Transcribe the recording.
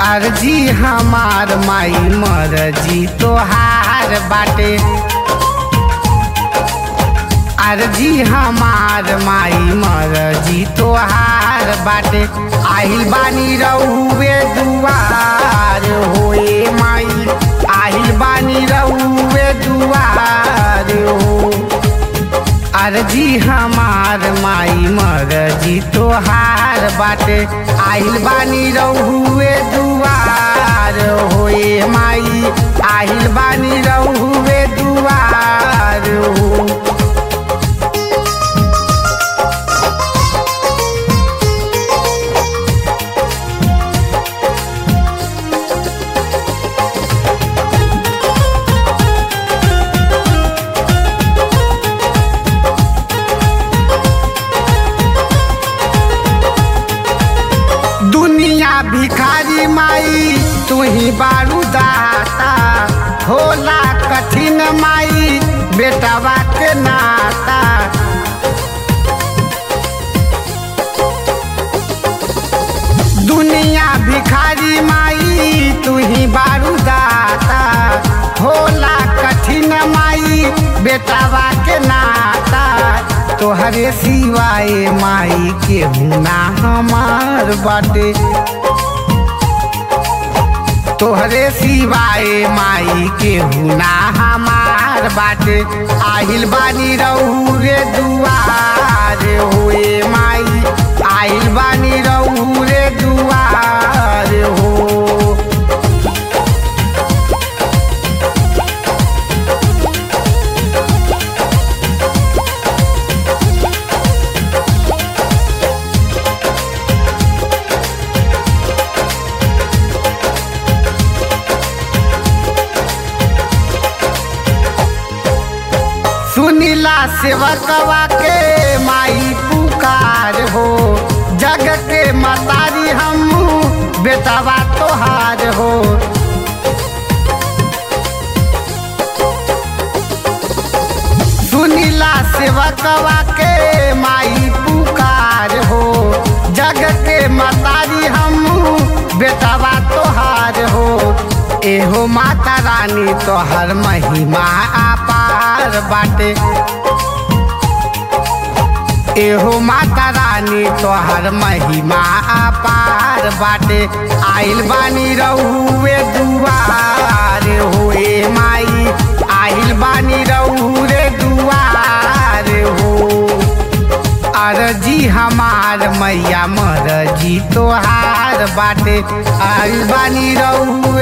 अर्जी हमार माई मरजी तोहार बाटे अर्जी हमार माई मरजी तोहार बाटे आहिल बानी रहुए दुआर होए माई आहिल बानी रहुए दुआर हो अर्जी हमार माई मरजी तोहार बाटे आहिल बानी रहुए दुआर होए माई आहिल बानी रहुए दुआर हो दुनिया भिखारी माई तू ही बारू दाता होला कठिन माई बेटवा के नाता दुनिया भिखारी माई तू ही बारू दाता होला कठिन माई बेटवा के नाता तोहरे सिवाय माई के हुना हमार बाटे तोहरे सिवाय माई के हुना हमार बाटे आहिल बानी रहू रे दुआर होए माई आहिल बानी रहू रे दुआर हो सुनीला सेवकवा के माई पुकार हो जग के मतारी हम बेटवा तोहार हो सुनीला सेवकवा के माई पुकार हो जग के मतारी हम बेटवा तोहार हो एहो माता रानी तोहर महिमा अपार बाटे एहो माता रानी तोहर महिमा अपार बाटे आइल बानी रहुए दुआर होए माई आइल बानी रहू रे दुआर हो अर्जी हमार मैया मरजी तोहार बाटे आइल बानी रहू